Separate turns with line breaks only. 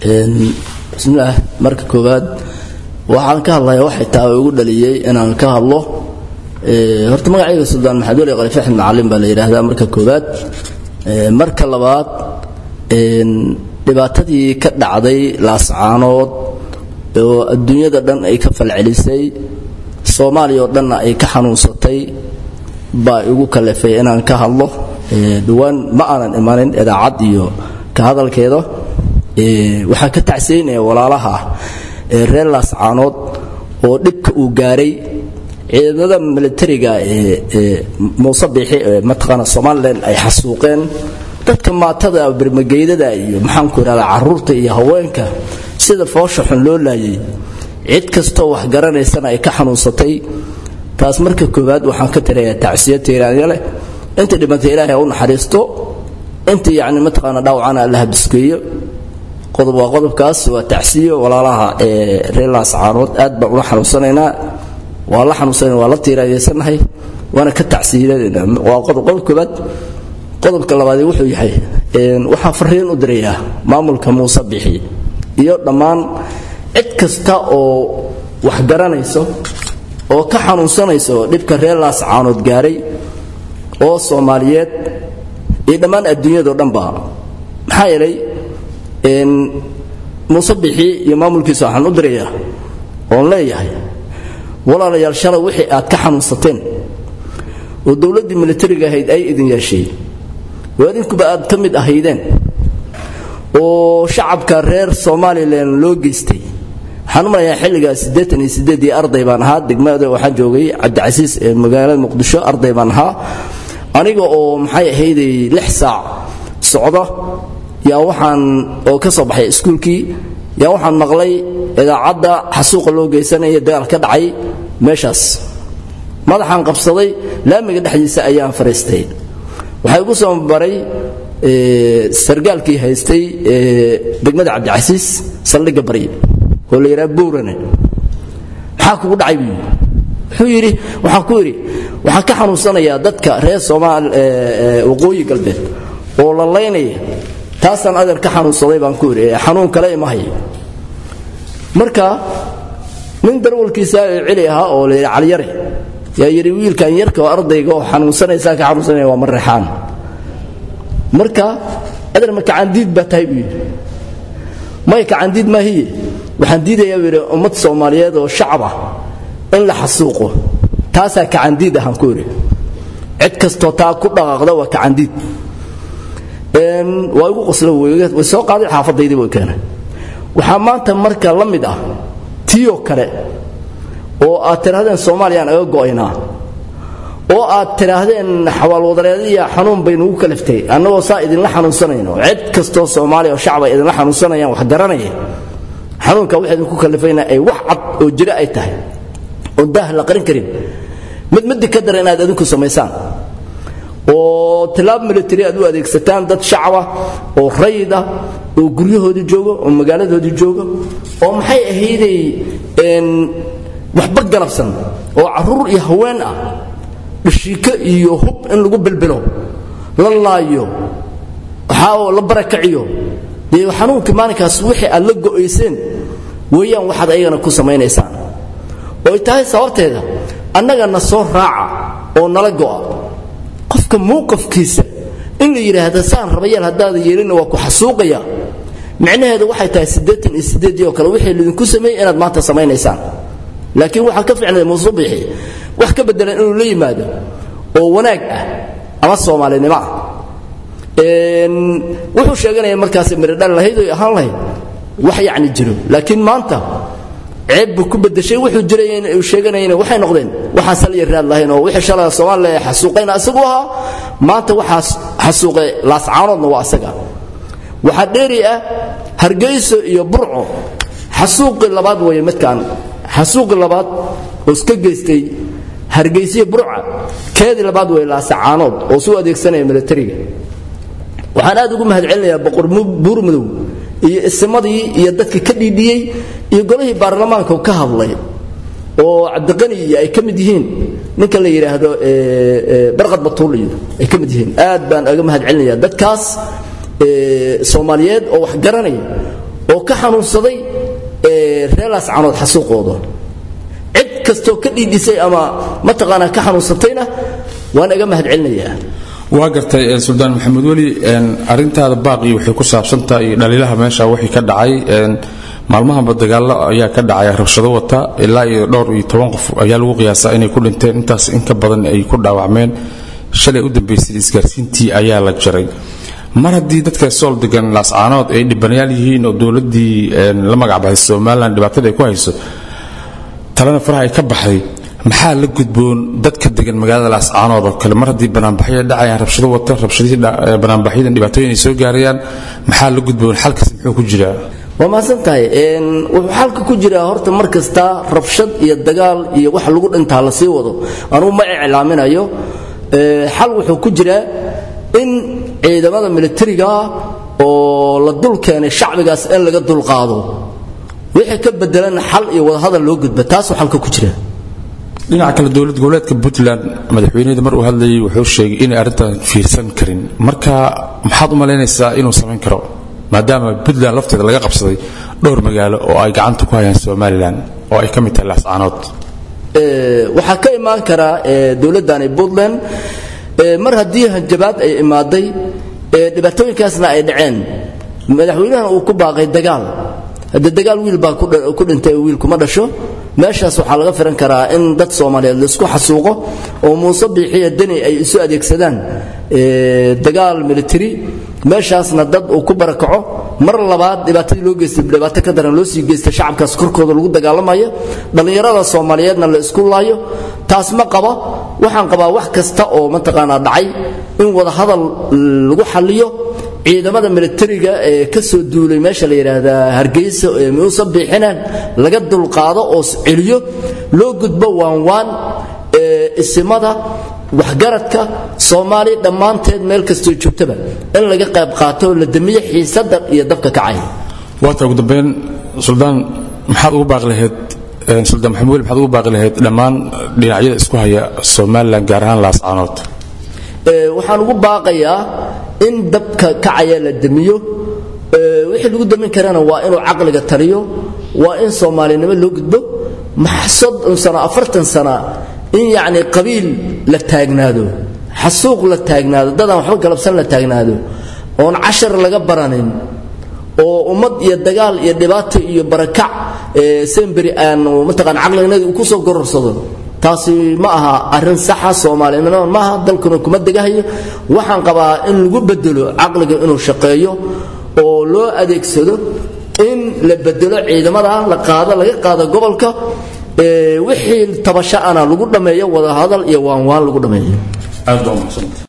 bismillaah marka koowaad waxaan ka hadlaya waxay tahay ugu dhaliyey inaan ka hadlo horta magacayga suldaan maxamed weli khaliif axmed macalin baa la yidhaahdaa marka koowaad marka labaad dhibaatadii ka dhacday laascaanood oo adduunyada dhan ay ka falcelisay soomaaliya oo dhanna ay ka xanuunsatay baa igu kalifay inaan ka hadlo dhowaan ma aanan imanin idaacad iyo ka hadalkeeda waxaan ka tacsiynaya walaalaha ee reer laascaanood oo dhibka uu gaaray ciidamada militariga ee muuse biixi ee mataqaana somalilan ay xasuuqeen dadka maatada bermageydada iyo maxaanku idhahdaa caruurta iyo haweenka sida foosha xun loo laayay cid kastoo wax garanaysana ay ka xanuunsatay taas marka koowaad waxaan ka tirayaa tacsiya tiiraanya leh inta dhibantay ilaahay u naxariisto inta yacni mataqaana dhaawacana allaha biskeeyo qodob waa qodobkaas waa tacsiyo walaalaha ee reer laascaanood aad baan ula xanuunsanaynaa waa la xanuunsanayna waa la tiiraanyeysanahay waana ka tacsiilanayna waa qodob qodob koowaad qodobka labaad wuxuu yahay waxaan fariin u dirayaa maamulka muuse bixi iyo dhammaan cid kasta oo wax garanayso oo ka xanuunsanayso dhibka reer laascaanood gaaray oo soomaaliyeed iyo dhammaan adduunyadao dhanba maxaa yeelay muuse bixi iyo maamulkiisa waxaan u dirayaa oon leeyahay walaalayaal shalay wixii aad ka xanuunsateen oo dowladdii militariga ahayd ay idin yeeshay oo adinkuba aad ka mid ahaydeen oo shacabka reer somalilan loo geystay waxaan u malayaa xilligaas siddeetan iyo siddeedii arday baan ahaa degmada waxaan joogay cabdicasiis ee magaalada muqdisho arday baan ahaa aniga oo maxay ahayday lix saac socda yaa waxaan oo ka soo baxay iskuulkii yaa waxaan maqlay idaacadda xasuuqa loo geysanaya dagaal ka dhacay meeshaas madaxaan qabsaday laamiga dhexdiisa ayaan fariistay waxaa igu soo baray sargaalkii haystay degmada cabdicasiis saldhigga bari oo la yidhaha buurane maxaa kugu dhacay buu wuxuu yidhi waxaan ku yidhi waxaan ka xanuunsanayaa dadka reer soomaal waqooyi galbeed oo la laynaya taasaan adeer ka xanuunsaday baan ku yidhi xanuun kale ima haya marka nin darwalkiisa celi ahaa oo la yidhi caliyare yaa yidhi wiilkan yarka oo ardayga oo xanuunsanaysaa ka xanuunsanaya waa marreexaan marka adeer ma kacandiid baa tahay buu yidhi may kacandiid maahiye waxaan diidayaa buu yidhi ummad soomaaliyeed oo shacab ah in la xasuuqo taasaa kacandiid ahaan ku yidhi cid kastoo taa ku dhaqaaqda waa kacandiid waa igu qosla way soo qaaday xaafadaydii way keenay waxaa maanta marka la mid ah tiyo kale oo aad tidhaahdeen soomaaliyaan aga go'aynaa oo aad tidhaahdeen xawaalwadareediya xanuun baynugu kaliftay annagoo saa idinla xanuunsanayno cid kastoo soomaaliya oo shacba idinla xanuunsanayaan wax garanaya xanuunka wax idinku kalifayna ay wax cad oo jiro ay tahay oon daah la qarin karin mid middi ka dara inaad adinku samaysaan oo tilaab military aad u adeegsataan dad shacaba oo rayid ah oo guryahoodii jooga oo magaaladoodii jooga oo maxay ahayday waxba galabsan oo caruur iyo haween ah dhashiiko iyo hub in lagu bilbilo la laayo waxaa la barakaciyo dee xanuunkii maalinkaas wixii aad la go'ayseen weeyaan waxaad ayagana ku samaynaysaan ooy tahay sababteeda annagana soo raaca oo nala go'a qofka mowqafkiisa in la yidhaahda saan rabayeel haddaada yeelina waa ku xasuuqaya micnaheedu waxay tahay siddeetan iyo siddeedii oo kale wixii lidinku sameeyey inaad maanta samaynaysaan laakiin waxaa ka ficnay muusubixi wax ka beddelan inuu la yimaado oo wanaag ah ama soomaalinimo ah wuxuu sheeganaya markaas miridhal lahayd oy ahaan lahayd wax yacni jiro laakiin maanta ceeb buu ku bedeshay wuxuu jiray uu sheeganayna waxay noqdeen waxaan sal iyo raad lahayn oo wixii shalay Soomaaliya xasuuqayna asagu ahaa maanta waxaas xasuuqay laascaanoodna waa asaga waxa dheeri ah hargeyso iyo burco xasuuqi labaad way midkaan xasuuqi labaad oo iska geystay hargeyso iyo burca keedi labaad way laascaanood oo soo adeegsanaya militariga waxaan aad ugu mahadcelinayaa boqor buurmadow iyo ismadii iyo dadka ka dhiidhiyey iyo golihii baarlamaanka ka hadlay oo cabdiqani iyo ay ka mid yihiin ninka la yidhaahdo barqad batuul iyo ay ka mid yihiin aad baan aga mahad celinayaa dadkaas soomaaliyeed oo wax garanaya oo ka xanuunsaday reer laascaanood xasuuqooda cid kastoo ka dhiidhisay ama mataqaanaa ka xanuunsatayna waan iga mahad celinayaa
waa gartay suldaan maxamed weli arintaada baaqii waxay ku saabsantaha iyo dhaliilaha meesha wixii ka dhacay maalmahanba dagaallo ayaa ka dhacay rabshado wata ilaa iyo dhowr iyo toban qof ayaa lagu qiyaasaa inay ku dhinteen intaas in ka badan ay ku dhaawacmeen shalay u dambaysay isgaarsiintii ayaa la jaray mar haddii dadka sool degan laascaanood ay dhibanayaal yihiin oo dowladdii la magacbaxay somalilan dhibaatada ay ku hayso talena faraha ay ka baxday maxaa la gudboon dadka degan magaalada laascaanood oo kale mar haddii banaanbaxyo dhacayaan rabshado wata rabshadihii banaanbaxyadan dhibaatooyin ay soo gaarayaan maxaa la gudboon xalkaas muxuu ku jiraa
waa mahadsan tahay wuxuu xalka ku jiraa horta mar kasta rabshad iyo dagaal iyo wax lagu dhintaa la sii wado anugu ma iclaaminayo xal wuxuu ku jiraa in ciidamada militariga oo la dul keenay shacbigaas in laga dulqaado wixii ka bedelan xal iyo wadahadal loo gudba taasuu xalka ku jira
dhinaca kale dowlad goboleedka puntland madaxweyneheda mar uu hadlayay wuxuu sheegay inay arrintan fiirsan karin marka maxaad u malaynaysaa inuu samayn karo maadaama puntland lafteeda laga qabsaday dhowr magaalo oo ay gacanta ku hayaan somalilan oo ay ka mid tahay laascaanood
waxaa ka imaan karaa dowladdani puntland mar haddii hanjabaad ay imaaday dhibaatooyinkaasna ay dhaceen madaxweynahan uu ku baaqay dagaal hadde dagaal wiil baa ku dhintay wiil kuma dhasho meeshaas waxaa laga firan karaa in dad soomaaliyeed laisku xasuuqo oo muuse biixiya deni ay isu adeegsadaan dagaal military meeshaasna dad uu ku barakaco mar labaad dhibaatadii loo geystay dhibaato ka daran loo sii geystay shacabkaas korkooda lagu dagaalamayo dhallinyarada soomaaliyeedna la isku laayo taas ma qaba waxaan qabaa wax kasta oo mataqaanaa dhacay in wadahadal lagu xalliyo ciidamada militariga ee ka soo duulay meesha la yidhaahdaa hargeysa ee muuse biixinaan laga dulqaado oo celiyo loo gudbo waanwaan isimada waxgaradka soomaali dhammaanteed meel kastoo joogtaba in laga qayb qaato la damiyo xiisada iyo dabka kacay
waata ugu dambeyn suldaan maxaad ugu baaqi lahayd suldaan maxamed weli maxaad ugu baaqi lahayd dhammaan dhinacyada isku haya somalilan gaar ahaan laascaanood
waxaan ugu baaqayaa in dabka kacaya la damiyo wixii lagu damin karana waa inuu caqliga taliyo waa in soomaalinimo loo gudbo soddon sano afartan sana in yacni qabiil la taagnaado xasuuq la taagnaado dadaan waxba galabsan la taagnaado oon cashar laga baranin oo ummad iyo dagaal iyo dhibaato iyo barakac semberi aan mataqaan caqlignadii uu ku soo gororsado taasi ma aha arrin saxa soomaalinimo maaha dalkuna kuma degahayo waxaan qabaa in lagu bedelo caqliga inuu shaqeeyo oo loo adeegsado in la bedelo ciidamada la qaado laga qaado gobolka wixii tabasho ana lagu dhammeeyo wadahadal iyo waanwaan lagu dhammeeyo